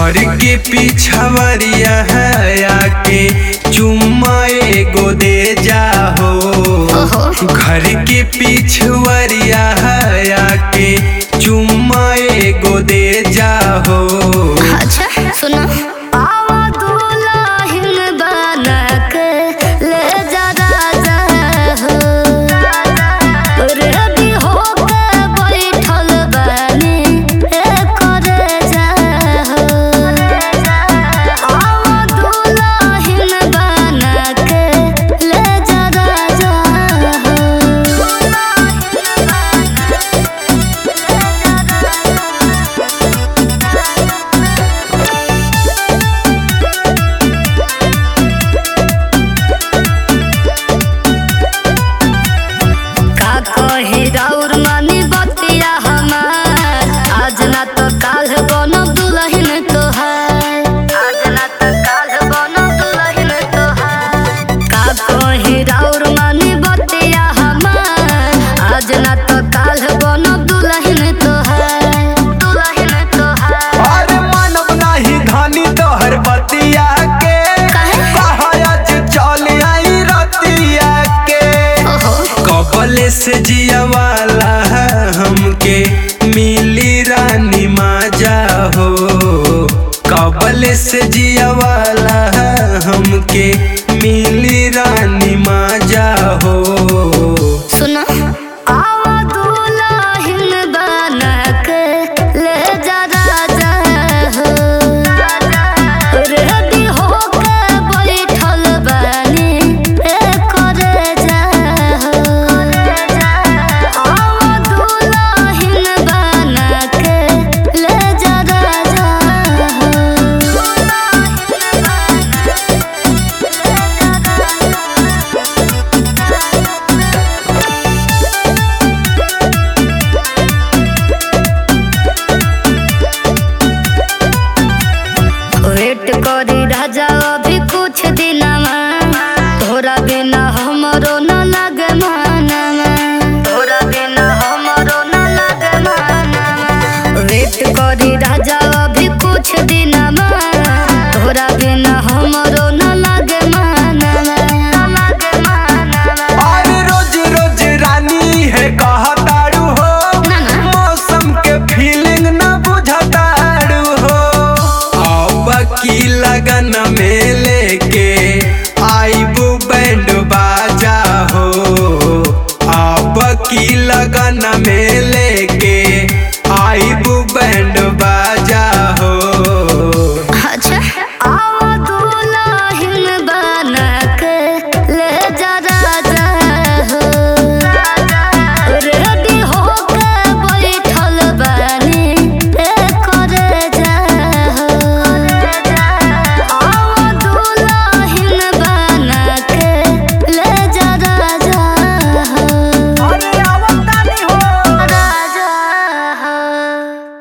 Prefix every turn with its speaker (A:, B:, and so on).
A: घर के पिछवरिया है आके चुम्मा एगो दे जाहो
B: ओहो।
A: घर के पिछवरिया है आके चुम्मा एगो दे जाहो
B: अच्छा सुनो आवा दुल्हन बना के ले जा राजा हो रेडी होके बैठल बानी ए करे जा हो आवा दुल्हन बना के ले जा राजा का कहे राउर मानी बतिया हमार आज ना तो काल बनब दुल्हन तोहार आज ना तो काल बनब दुल्हन तोहार का कहे राउर मानी बतिया हमार आज ना तो काल बनब दुल्हन तोहार दुल्हन तोहार
A: अरे मानव नाही धानी तोहर बतिया के
B: काहे?
A: कहज चल आई रतिया के
B: ओहो
A: कबले से जिया वाला है हमके मिली रानी माजा हो कबले से जिया वाला है हमके मिली